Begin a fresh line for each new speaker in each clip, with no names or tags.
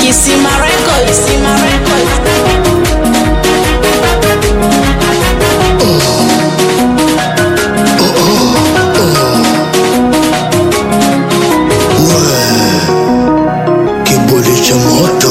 Kisima Records, Kisima Records.
Kiburi cha moto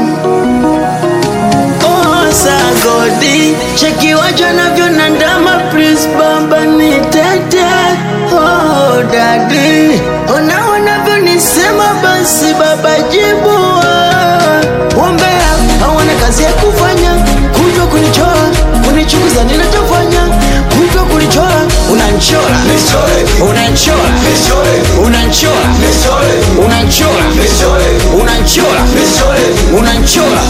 sagodi cheki waja navyo na ndama please baba ni tete oh dadi ona wanavyonisema basi baba jibu wombea hawana kazi ya kufanya kujwa kunichora kunichukuza ninachofanya kujwa kunichora unanchora unanchora unanchora unanchora unanchora unanchora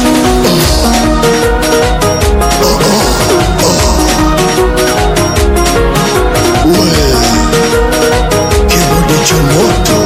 Kiburi cha moto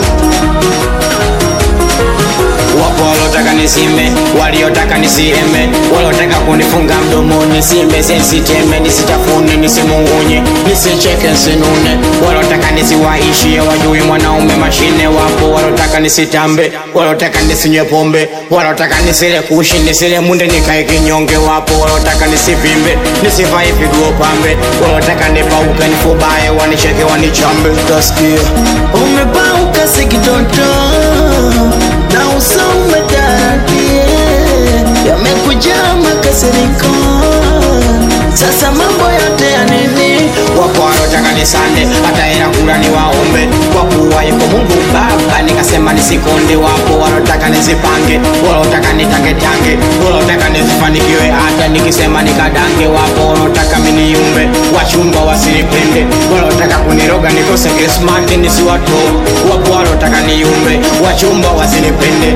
Wapo walotaka nisime, waliotaka nisieme, walotaka kunifunga mdomoni, nisimbe sensiteme, nisitafune, nisimungunye, nisicheke, nsinune, walotaka nisiwaishie, wajui mwanaume mashine. Wapo walotaka nisitambe, walotaka nisinywe pombe, walotaka nisile kushi, nisile munde, nikae kinyonge. Wapo walotaka nisivimbe, nisivae viguo pambe, walotaka nipauke, nifubae, wanicheke, wanichambe. Utasikia
umepauka sikitoto na uso umetaradie yamekujaa makasiriko sasa mambo yote ya nini
wapo walotaka nisande hata hela kula ni waombe kwa kuwa yuko mungu baba nikasema nisikonde wapo walotaka nizipange walotaka nitangetange walotaka nizifanikiwe hata nikisema nikadange wapo walotaka miniumbe wachumba wasinipende walotaka kuniroga nikose krismati nisiwato wapo walotaka niumbe wachumba wasinipende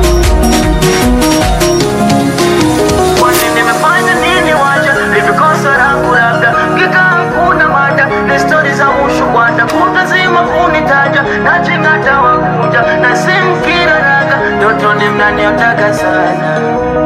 Kwani nimefanya nini waja nivikosa langu labda kika hakuna mada ni stori za ushukwanda kutazima kunitaja nachingata wakuja na simkira raga ndotoni mnaniotaka sana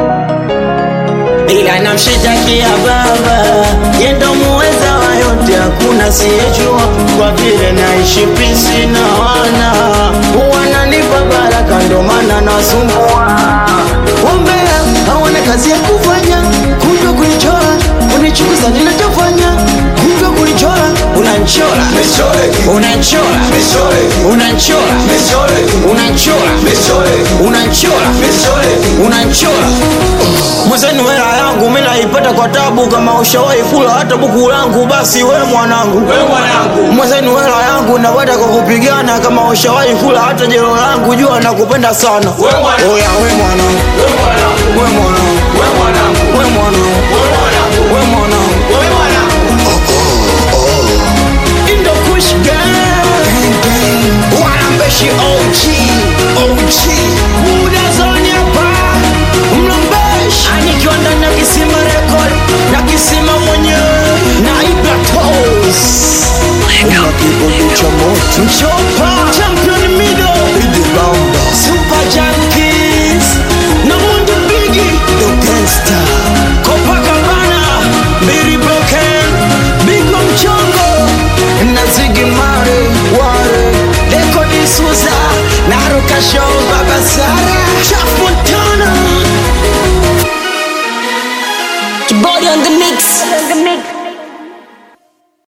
ila namshitakia baba yendo muweza wa yote hakuna siyejua kwa vile naishi pisi na wana wananipa baraka ndo maana nasumbua wombea hawana kazi ya kufanya kujwa kunichora kunichukuza ninachofanya kujwa kunichora unanchora unanchora unanchora unanchora unanchora unanchora mwenzenu hela yangu mi naipata kwa tabu kama ushawahi kula hata buku langu basi we mwanangu mwenzenu hela yangu napata kwa kupigana kama ushawahi kula hata jelo langu jua nakupenda sana oya we mwanangu we mwanangu we mwanangu we mwanangu Indo Kush Gang Wanambeshi OG OG Muda zoni hapa Mlambeshi Anikiwa ndani ya kisima record Na kisima mwenyewe Na Ibra Toes
Una kiburi cha moto
Mchoro